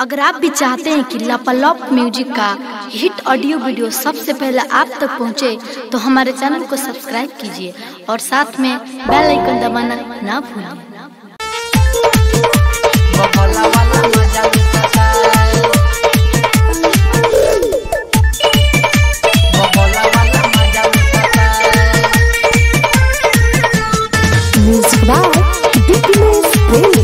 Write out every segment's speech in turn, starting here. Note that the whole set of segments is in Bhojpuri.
अगर आप भी चाहते हैं कि लापालॉप म्यूजिक का हिट ऑडियो वीडियो सबसे पहले आप तक पहुंचे, तो हमारे चैनल को सब्सक्राइब कीजिए और साथ में बेल आइकन दबाना ना भूलें बबला वाला मजा लुटाता बबला वाला मजा लुटाता Music by Dickiness Premium.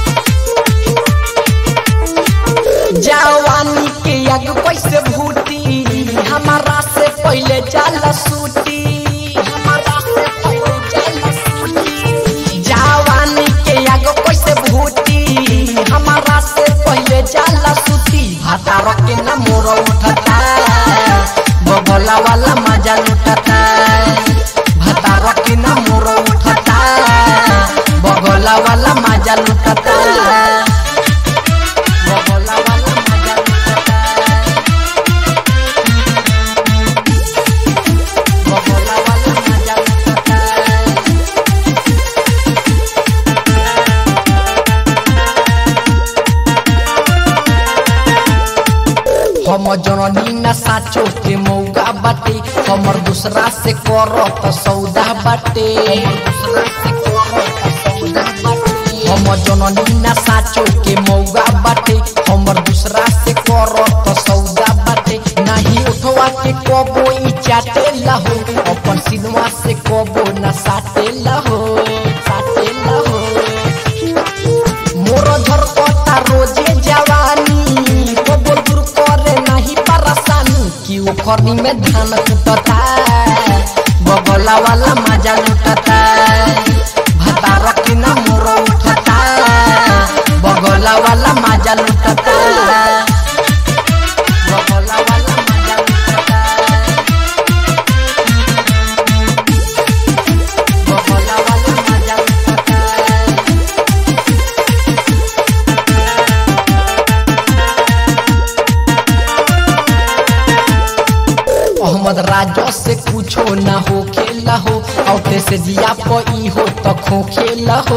जवानी के आग कैसे भूती हमारा से पहले जाला सूती हमारा से पहले जाला सूती जवानी के आग कैसे भूती हमारा से पहले जाला सूती भातार के न मोर उठता बबला वाला मजा लुटता भातार के न मोर उठता बगला वाला मजा लुटता बबला वाला मजा लुटता बबला वाला मजा लुटता हम जननी न साचो के मौगा बाटे हमर दूसरा से करत सौदा बाटे हम जननी न साचो के मौगा बाटे हमर दूसरा से करत सौदा बाटे नाही उठवा के कबो ई चाटे लहो अपन सिनवा से कबो न साटे लहो साटे लहो मोर झरकता रोजे जवानी कबो दूर करे नहीं परेशानी कि ओखरनी में धान कुटता बगला वाला मजा लुटता भातार की ना मोर उठता बगला वाला मजा लुटता बगला वाला मजा लुटता बगला वाला मजा लुटता मोहम्मद राजो से कुछो ना हो खेला हो औते से जिया पई हो तो खो खेला हो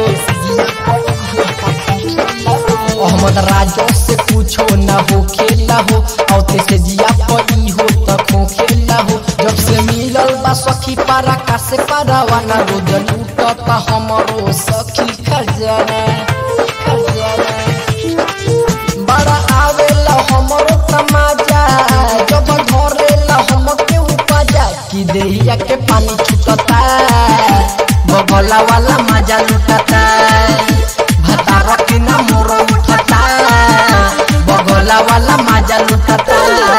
मोहम्मद राजो से कुछो ना हो खेला हो औते से जिया पई हो तो खो खेला हो जब से मिलल बा सखी पारा का से पारावाना रोज लूटता हमरो सखी खजाना खजाना बड़ा आवेला हमरो तमाजा जब धरेला हमके उपजा कि देहिया के पानी छूटता बगला वाला मजा लुटता भतार के ना मोर उठता बगला वाला मजा लुटता